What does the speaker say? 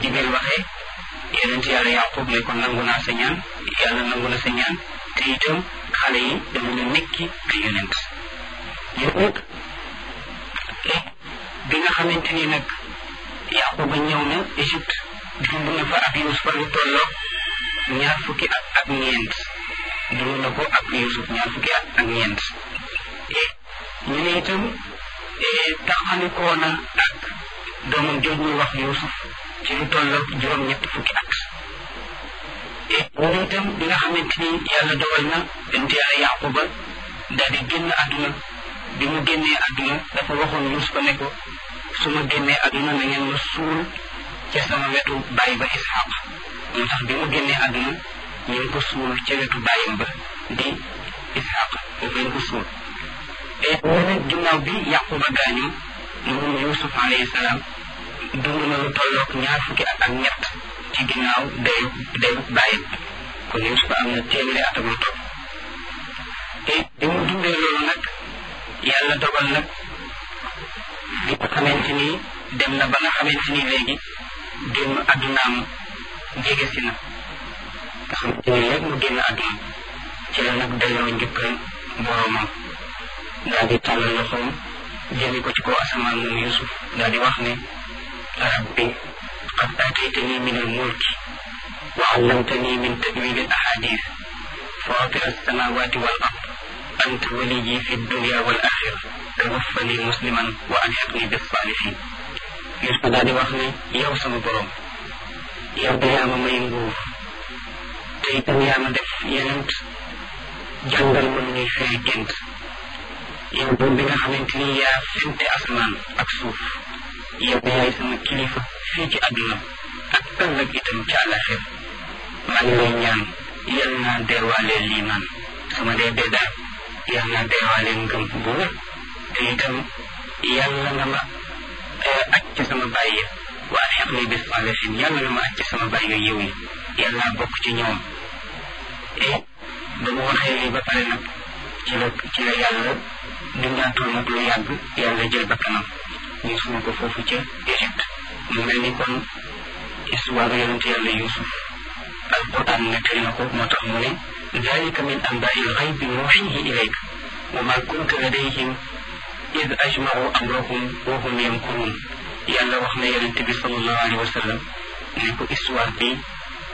Jibril waxee yonent yàlla Yaqub ne ko nangu naa sa ñaan yàlla nangu na sa ñaan te itam xale yi danañu nekki ay yonent yow nag bi nga xamante ni nag Yaquba ñëw na Égypte dund na fa ak Yuusufa lu tolloo ñaar fukki at ak ñeent dund na ko ak Yuusuf ñaar fukki at ak ñeent ñu ne itam taxalikoo na ak doomam jooj ñuy wax Yuusuf ci lu tolloo juróom-ñett fukki at ñu ne itam bi nga xamante ni yàlla dogal na bent yàlla Yaquba daal di génn àdduna bi mu génnee àdduna dafa waxoon Yuusufa ne ko su ma génnee àdduna na ngeen ma suul ca sama wetu baay ba Isxaq moo tax bi mu génnee àdduna ñu ngi ko suul ca wetu baayam ba di Isxaq foofu lañ ko suul et nag ginnaaw bi Yaquba gaañu moom Yuusuf alayhi salaam dund na lu tolloog ñaar fukki at ak ñett ci ginnaaw dayu dayu baayam kon Yuusuf am na téeméeri at ak lu topp te bi mu dundee loolu nag yàlla dogal nag bi nga xamante ni dem na ba nga xamante ni léegi génn àddunaam jege si na nga xamante ni léegi mu génn àdduna ci la nag delloo njëkkal boroomam daal di tàllal loxoom jëme ko ci kaw asamaan moom Yusuf daal di wax ne rabbi qad aataytani min al-mulki wa allamtani min tawili al-ahadith fatir as-samawati wal ard anta waliyyi fi dunya wal axira tawaffani musliman wa alhiqni bis salihin Yusuf daal di wax ne yow sama borom yow de yaa ma may nguur te itam yaa ma def yenent jàngal ma nu ñuy firi gént yow doon bi nga xamante ni yaa fente asamaan ak suuf yow de yaay sama kilifa fii ci àdduna ak ëllëg itam ci àllaxir maa ngi lay ñaan yal naa deewaaleel liimaan sama dee dee daal yal naa deewaaleel ngëm bu wér te itam yàlla nga ma aj ci sama bàyyi waa xeq ni bis salihin yàlla nga ma aj ci sama bàyyi yiw yi yàlla bokk ci ñoom et ba mu waxee lii ba pare nag ci la ci la yàlla dundaatul nag lu yàgg yàlla jël bakkanam ñu suul ko foofu ca Égypte mu mel ni kon histoire yonent yàlla Yuusuf alquran nettali na ko moo tax mu ne dalika min anbaai lxaybi nuuxihi ilayk wa ma kunta ladayhim id ajmacu amrahum wa hum yamkurun yàlla wax na yonent bi sallallahu alayhi wa sallam ne ko histoire bi